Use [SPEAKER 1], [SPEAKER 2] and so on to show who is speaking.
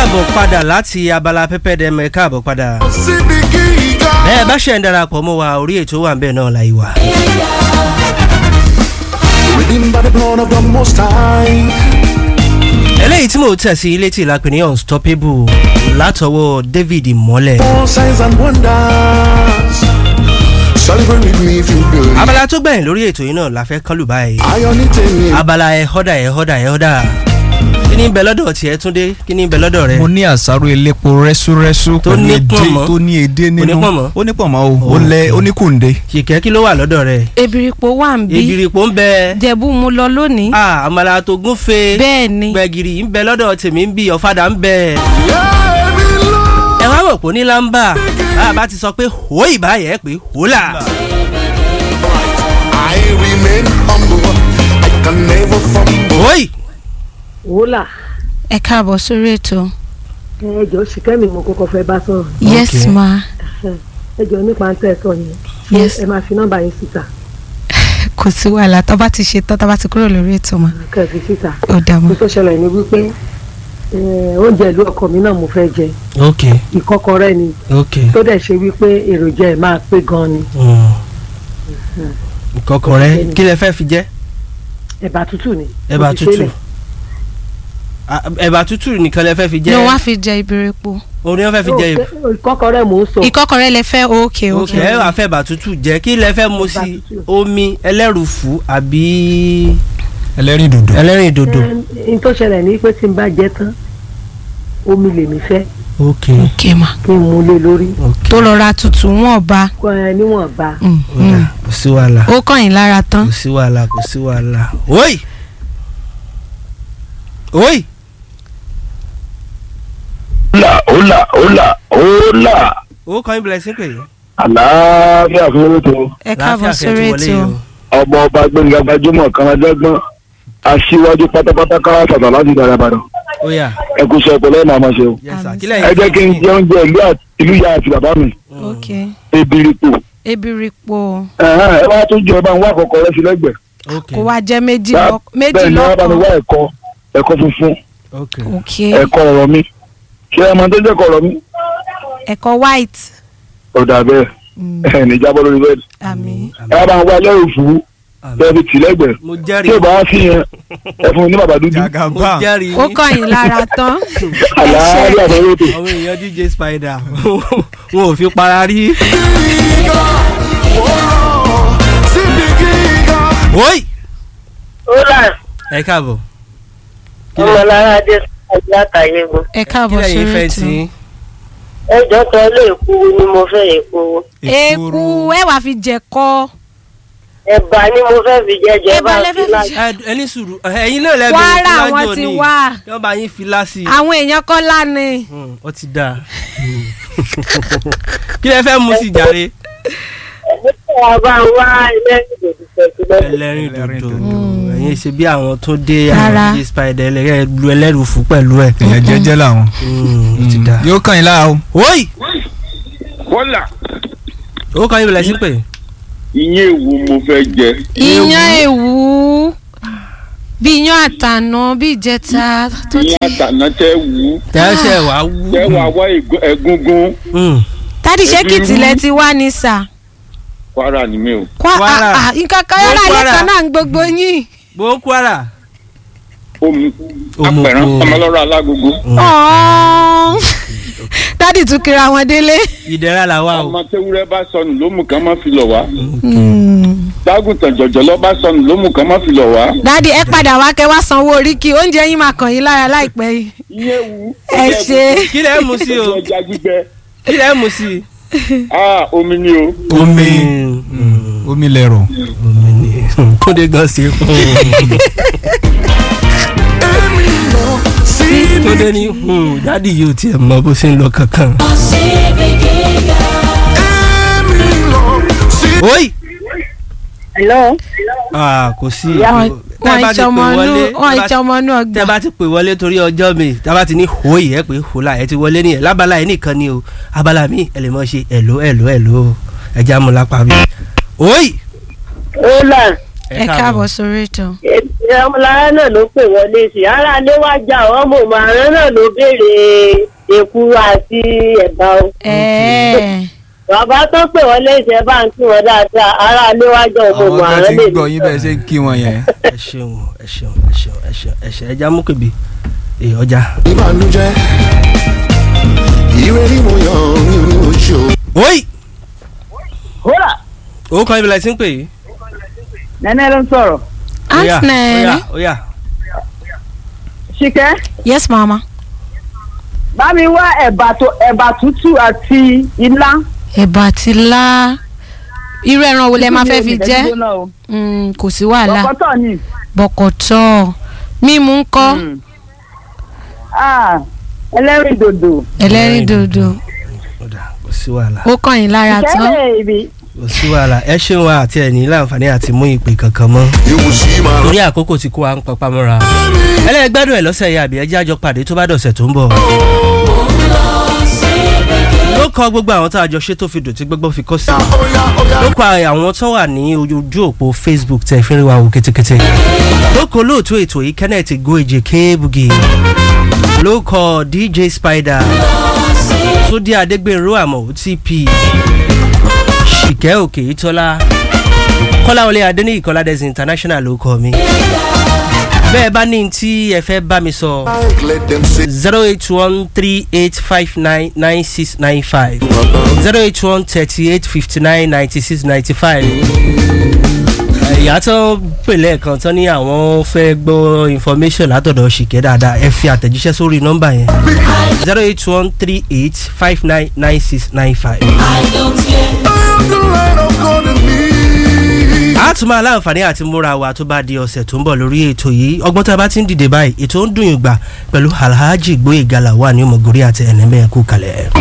[SPEAKER 1] káàbọ̀ padà láti abala pẹ́pẹ́ dẹ́mọ ẹ káàbọ̀ padà.
[SPEAKER 2] síbi gíga.
[SPEAKER 1] bẹ́ẹ̀ bá ṣe ń darapọ̀ mọ́ wa orí ètò wà ń bẹ̀ náà láì wà.
[SPEAKER 2] Redeemed by the blood of the Most High.
[SPEAKER 1] eléyìí tí mò ń tẹ̀ sí ilé tí ìlàpẹ̀ ní unstoppable látọwọ́ david mọ́lẹ̀.
[SPEAKER 2] All signs and wonders. Celebrate with me if you believe.
[SPEAKER 1] abala tó gbẹ̀yìn lórí ètò yìí náà la fẹ́ kán lù báyìí.
[SPEAKER 2] Iron it in me.
[SPEAKER 1] abala ẹ họ́dà ẹ họ́dà ẹ họ́dà kí ni ń bẹ lọ́dọ̀ tiẹ̀ túndé kí ni ń bẹ lọ́dọ̀ rẹ.
[SPEAKER 3] mo ní àsáró elépo rẹ́súrẹ́sú
[SPEAKER 1] Tó
[SPEAKER 3] pẹ̀lú
[SPEAKER 1] ní
[SPEAKER 3] edé
[SPEAKER 1] pọ̀nmọ́.
[SPEAKER 3] tó ní edé nínú
[SPEAKER 1] Onípọ̀nmọ́?
[SPEAKER 3] ó ní pọ̀nmọ́ o ó lẹ ó ní kùndé.
[SPEAKER 1] kìkẹ́ kí ló wà lọ́dọ̀ rẹ.
[SPEAKER 4] ebiripo wà ń bí
[SPEAKER 1] ìbìrìpò ń bẹ.
[SPEAKER 4] jẹ̀bú mu lọ lónìí
[SPEAKER 1] ah àmàlà tó gúnfe.
[SPEAKER 4] bẹ́ẹ̀ ni
[SPEAKER 1] gbẹ̀gìrì ń bẹ lọ́dọ̀ tèmi ń bí ọ̀fadà ń bẹ.
[SPEAKER 2] Yeah, me love.
[SPEAKER 1] ẹ wá mọ̀ pé ní lámbà báyà bá ti sọ pé hó ìbáyẹ̀ pé hólà.
[SPEAKER 2] I remain humble. I can never fumble.
[SPEAKER 1] hóì
[SPEAKER 5] wòlà
[SPEAKER 4] ẹ káàbọ̀ sórí ètò
[SPEAKER 5] ẹjọ ṣìkẹ́mi mo kọ́kọ́ fẹ́ bá sọ̀rọ̀
[SPEAKER 4] yes
[SPEAKER 1] Okay.
[SPEAKER 4] ma
[SPEAKER 5] ẹjọ nípa ń tẹ̀ sọ yẹn
[SPEAKER 4] yes
[SPEAKER 5] ẹ máa fi nọ́mbà yín síta
[SPEAKER 4] kò sí wàhálà tó bá ti ṣe tán tó bá ti kúrò lórí ètò ma
[SPEAKER 5] kẹfì síta
[SPEAKER 4] ó dààmú
[SPEAKER 5] mo tó ṣẹlẹ̀ ní wípé eh, oúnjẹ ìlú ọkọ mi náà mo fẹ́ jẹ
[SPEAKER 1] ok
[SPEAKER 5] ìkọ́kọrẹ́ ni
[SPEAKER 1] ok
[SPEAKER 5] tó dẹ̀ ṣe wípé èròjà ẹ̀ máa pé gan ni
[SPEAKER 1] kọkàn rẹ kí lẹ fẹ́ fi jẹ́
[SPEAKER 5] ẹ̀bà tútù ni
[SPEAKER 1] ẹ̀bà
[SPEAKER 5] mo ti
[SPEAKER 1] tútù
[SPEAKER 5] ṣe lẹ̀.
[SPEAKER 1] Ah, ẹ̀bà tútù nìkan lẹ fẹ́ fi
[SPEAKER 4] ní wọ́n á
[SPEAKER 1] jẹ́
[SPEAKER 4] fi jẹ ebiripo
[SPEAKER 1] orin wọn fẹ́ fi jẹ́
[SPEAKER 5] No, ìkọ́kọrẹ́ mò ń sọ
[SPEAKER 4] ìkọ́kọrẹ́ lẹ fẹ́ òkè
[SPEAKER 1] ok
[SPEAKER 4] òkè
[SPEAKER 1] ẹ wàá fẹ́ ẹ̀bà tútù jẹ́ kí lẹ fẹ́ mu
[SPEAKER 5] Ẹ̀bà
[SPEAKER 1] sí
[SPEAKER 5] tútù.
[SPEAKER 1] omi ẹlẹ́rùfù àbí
[SPEAKER 3] ẹlẹ́rìn dòdò.
[SPEAKER 1] ẹlẹ́rìn dòdò
[SPEAKER 5] Eh, n tó ṣẹlẹ̀ ní pé tí n bá jẹ tán omi lèmi fẹ́
[SPEAKER 1] ok
[SPEAKER 4] òkè ma
[SPEAKER 5] kí n mú lé lórí
[SPEAKER 1] ok
[SPEAKER 4] tó lọ ra tutù wọn ba
[SPEAKER 5] kọ́ ẹ níwọ̀nba
[SPEAKER 4] Mm,
[SPEAKER 1] ó dà,
[SPEAKER 4] mm.
[SPEAKER 1] kò sí wàhálà
[SPEAKER 4] ó kàn yín lára tán
[SPEAKER 1] kò sí wàhálà kò sí wàhálà oyi oyi
[SPEAKER 6] hola hola hola hola
[SPEAKER 1] owó kan ìbílẹ̀ sí pé
[SPEAKER 6] àlàáfíà fún orúkọ
[SPEAKER 4] ẹ káàbọ̀ sórí ètò
[SPEAKER 6] ọmọ ọba gbẹngàn gbajúmọ̀ kanadẹ́gbọ́n aṣíwájú pátápátá káwá sàtà láti ìdára ìbàdàn
[SPEAKER 1] ó yà
[SPEAKER 6] ẹ kú sọ ọpọlọ ẹ̀ máa ma ṣe o
[SPEAKER 1] yes sir
[SPEAKER 4] Àmì.
[SPEAKER 1] kílẹ̀
[SPEAKER 6] ẹ jẹ́ kí n jẹ oúnjẹ ìlú àti ìlú ìyá àti bàbá mi
[SPEAKER 4] ok
[SPEAKER 6] ebiripo
[SPEAKER 4] ebiripo
[SPEAKER 6] ẹ̀hán, ẹ wá tún jẹ ẹ bá ń wá àkọ́kọ́ rẹ sí lẹ́gbẹ̀ẹ́
[SPEAKER 1] ok
[SPEAKER 4] kó wá jẹ méjì
[SPEAKER 6] Bá-
[SPEAKER 4] lọ- méjì
[SPEAKER 6] bẹ́ẹ̀ ni wọ́n bá mi wá
[SPEAKER 4] lọ́kàn
[SPEAKER 6] ẹ̀kọ́ ẹ̀kọ́ funfun
[SPEAKER 1] ok
[SPEAKER 4] ok
[SPEAKER 6] ẹ̀kọ́ ọ̀rọ̀ mi ṣé ẹ máa tó jẹ́ ẹ̀kọ́ ọ̀rọ̀ mi
[SPEAKER 4] ẹ̀kọ́ white
[SPEAKER 6] ọ̀dà bẹ́ẹ̀
[SPEAKER 4] Mm,
[SPEAKER 6] ẹ̀ ní jábọ́ lórí bẹ́ẹ̀
[SPEAKER 4] àmì
[SPEAKER 6] ẹ wá bá ń wá ẹlẹ́rù fún bẹ́ẹ̀ fi tì lẹ́gbẹ̀ẹ́
[SPEAKER 1] mo
[SPEAKER 6] tí
[SPEAKER 1] jẹ́rìí
[SPEAKER 6] ò bá wá sí yẹn ẹ fún mi ní bàbá dúdú
[SPEAKER 1] mo
[SPEAKER 3] jagaba
[SPEAKER 1] jẹ́rìí
[SPEAKER 4] ó kàn yín lára tán
[SPEAKER 6] àlàáfíà fún orúkọ.
[SPEAKER 1] àwọn èèyàn dj spider wọn ò fi para rí
[SPEAKER 2] Gíga. Oh, síbi gíga.
[SPEAKER 1] oyi
[SPEAKER 7] Ọlá
[SPEAKER 1] ẹ káàbọ̀
[SPEAKER 7] ọmọlára adé sọ́ọ̀dì látàyégún.
[SPEAKER 4] ẹ káàbọ̀
[SPEAKER 1] kílẹ̀ yín
[SPEAKER 4] sórí
[SPEAKER 1] fẹ́
[SPEAKER 4] ètò
[SPEAKER 1] sí
[SPEAKER 7] Ẹjọ́ kan lé èkúrú ni mo fẹ́ èkúrú.
[SPEAKER 4] eku ẹ wàá fi jẹ kọ
[SPEAKER 7] Ẹ̀bà ni mo fẹ́ fi jẹjẹ
[SPEAKER 4] Ẹ̀bà
[SPEAKER 7] bá
[SPEAKER 4] lẹ
[SPEAKER 7] fi
[SPEAKER 4] fẹ́ fi
[SPEAKER 7] láti.
[SPEAKER 1] Ẹ- ẹni sùúrù ẹ̀yin náà lẹ́bi
[SPEAKER 4] Kwara wọn ti wá.
[SPEAKER 1] yóò bá yín fi lásì
[SPEAKER 4] àwọn èèyàn kọ́ lánàá
[SPEAKER 1] ọ ti dáa kí lẹ fẹ́ mu sí jàre
[SPEAKER 7] Ẹ̀bà bá ń wá ẹlẹ́rìí dòdò pẹ̀lú lẹ́sìn.
[SPEAKER 1] ẹlẹ́rìn
[SPEAKER 3] Ẹlẹ́rìn
[SPEAKER 1] dòdò
[SPEAKER 4] dòdò.
[SPEAKER 1] ẹ̀yin ṣe bí àwọn tó dé
[SPEAKER 4] Rárá.
[SPEAKER 1] àwọn dj spider ẹlẹ́rẹ́ lu ẹlẹ́rù fún pẹ̀lú ẹ̀
[SPEAKER 3] èèyàn jẹ́jẹ́ làwọn.
[SPEAKER 1] Mm, ó ti dáa
[SPEAKER 3] yóò kàn yín lára o.
[SPEAKER 1] oyi
[SPEAKER 6] kọ́là
[SPEAKER 1] owó kan yín bẹ̀rẹ̀ sí pé
[SPEAKER 6] ìyẹn èwo mo fẹ́ jẹ
[SPEAKER 4] iyán èwú bí iyán àtànà bí ìjẹta tó ti
[SPEAKER 6] ìyẹn àtàná tẹ́ wù ú
[SPEAKER 1] tẹ́sẹ̀ wá wú
[SPEAKER 6] tẹ́ wà wá egu- egungun
[SPEAKER 1] Mm,
[SPEAKER 4] tádì ṣé kìtìlẹ̀ ti wá ní sà
[SPEAKER 6] kwara ni mi o.
[SPEAKER 4] Kwa-
[SPEAKER 1] Kwara.
[SPEAKER 4] ah, ah, nǹkan kan
[SPEAKER 1] Mo
[SPEAKER 4] yọ̀rọ̀ ayé
[SPEAKER 1] Kwara.
[SPEAKER 4] kan náà ń gbogbo yín
[SPEAKER 1] bó Kwara
[SPEAKER 6] omi
[SPEAKER 1] Omugo.
[SPEAKER 6] apẹ̀rán ọmọlọ́rọ̀ alágogo
[SPEAKER 4] Ọ̀ọ́n. dádì tún kira wọn délé
[SPEAKER 1] ìdẹ́ra là wà o
[SPEAKER 6] ọmọ tewúrẹ́ bá sọnù ló mú kan má fi lọ̀ wá
[SPEAKER 4] Mm.
[SPEAKER 6] dágùntàn jọ̀jọ̀lọ́ bá sọnù ló mú kan má fi lọ̀ wá.
[SPEAKER 4] dádì ẹ padà wá kẹ wá sanwó oríkì oúnjẹ yín máa kàn yín lára láìpẹ́ yìí
[SPEAKER 6] ìyẹn wù ú.
[SPEAKER 4] ẹ ṣe
[SPEAKER 1] kí lẹ́ mu sí o
[SPEAKER 6] ẹja gbígbẹ
[SPEAKER 1] kí lẹ́ mu sí.
[SPEAKER 6] ah omi ni o.
[SPEAKER 3] omi
[SPEAKER 1] Mm,
[SPEAKER 3] omi lẹ̀rọ̀.
[SPEAKER 1] omi ni kóde gan sí fún
[SPEAKER 2] Èmi lọ síbi
[SPEAKER 1] kóde ní dádì yóò tiẹ̀ mọ bó ṣe ń lọ kankan.
[SPEAKER 2] èmi lọ síbi.
[SPEAKER 1] oyi
[SPEAKER 7] Hello.
[SPEAKER 1] ah kò sí
[SPEAKER 4] wọn
[SPEAKER 1] tẹ́ bá ti pè
[SPEAKER 4] ìṣọmọnú
[SPEAKER 1] wọlé
[SPEAKER 4] wọn
[SPEAKER 1] tẹ́ bá ti-
[SPEAKER 4] ìṣọmọnú
[SPEAKER 1] tẹ́
[SPEAKER 4] ọgbà
[SPEAKER 1] bá ti pè wọlé torí ọjọ́ mi tá a bá ti ní hoi ẹ pé hola ẹ ti wọlé nìyẹn lábala ẹ nìkan ni o abala mi ẹ lè mọ ṣe ẹ̀lò ẹ̀lò ẹ̀lò ẹja mu lápá mi. oyi
[SPEAKER 7] Ọlá
[SPEAKER 4] ẹ káàbọ̀ sórí ètò.
[SPEAKER 7] ọmọlára náà ló pè wọlé sí ara léwájà ọmọ màrán náà ló béèrè èkuru àti ẹ̀bà o.
[SPEAKER 4] ẹ̀ẹ́
[SPEAKER 7] bàbá tó pè wọlé sí ẹ bá ń kí wọn dáadáa ara léwájà ọmọ
[SPEAKER 3] àwọn kan
[SPEAKER 7] màrán
[SPEAKER 3] ti
[SPEAKER 7] lè
[SPEAKER 3] ń gbọ́ yín bẹ́ẹ̀ ṣe ń kí wọn yẹn.
[SPEAKER 1] ẹ ṣeun ẹ ṣeun ẹ ṣeun ẹ ṣeun ẹ ṣeun ẹja mú kébì èyí ọjà.
[SPEAKER 2] ìbànújẹ́ ire ni mo yàn nínú oṣù.
[SPEAKER 1] oyi
[SPEAKER 7] kódà
[SPEAKER 1] owó kan ibi la ti ń pè yìí.
[SPEAKER 7] nẹ́nẹ́ ló ń sọ̀rọ̀
[SPEAKER 1] Óyá,
[SPEAKER 4] aunt nene
[SPEAKER 1] óyá, óyá.
[SPEAKER 7] ṣìkẹ́
[SPEAKER 4] yes mama
[SPEAKER 7] bá mi wá ẹ̀bà tó ẹ̀bà tútù àti ilá.
[SPEAKER 4] ẹ̀bà àti ilá irú ẹran wo lẹ máa fẹ́ fi jẹ Mm, kò sí wàhálà
[SPEAKER 7] bọ̀kọ́tọ̀ ni.
[SPEAKER 4] bọ̀kọ̀tọ̀ mímu ń kọ́
[SPEAKER 7] ẹlẹ́rìí dòdò.
[SPEAKER 4] ẹlẹ́rìí dòdò
[SPEAKER 1] Ọ̀dà, kò sí wàhálà
[SPEAKER 4] ó kàn yín lára tán
[SPEAKER 7] ìkẹ́lẹ̀ ibi.
[SPEAKER 1] kò sí wàhálà ẹ ṣeun wa àti ẹ̀ ní láǹfààní àti mú ìpè kankan mọ́.
[SPEAKER 2] you will see my
[SPEAKER 1] torí àkókò tí kò wá ń papá mọ́ra. ẹlẹ́gbẹ́dùn ẹ̀ lọ́sẹ̀ yìí àbí ẹjẹ́ àjọ pàdé tó bá dọ̀sẹ̀ tó ń bọ̀. ló kọ gbogbo àwọn tá a jọ ṣe tó fi dòtí gbogbo fi kọ́ sí.
[SPEAKER 2] oya oya.
[SPEAKER 1] ló kọ àwọn tó wà ní ojú òpó facebook tẹ̀ fi ń rí wa wò kétékété. ló kọ olóòtú ètò yìí kenneth goeje kéébùgì. ló kọ dj spider. túndé adégbèrú àmọ̀ otp. ṣìkẹ́ òkè ìtọ́lá. kọ́láwọlé adéníyì kọ́ládẹ́sì international ló kọ mi. bẹ́ẹ̀ bá ní tí ẹ fẹ́ bá mi sọ
[SPEAKER 2] let them say.
[SPEAKER 1] zero eight one three eight five nine nine six nine five zero eight one thirty eight fifty nine ninety six ninety five. ìyá tó pè lẹ́ẹ̀kan tán ní àwọn fẹ́ gbọ́ information látọ̀dọ̀ ṣìkẹ́ dáadáa ẹ fi àtẹ̀jíṣẹ́ sórí nọ́mbà yẹn zero eight one three eight five nine nine six nine five.
[SPEAKER 2] I'm the light of God in me.
[SPEAKER 1] a tún máa láǹfààní àti múra wa tó bá di ọ̀sẹ̀ tó ń bọ̀ lórí ètò yìí ọgbọ́n tá a bá ti ń dìde báyìí ètò ń dùn yín gbà pẹ̀lú alhaji gbóyè gala wà ní ọmọgòrí àti ẹ̀nẹ́mẹ́ẹ̀kú kalẹ̀.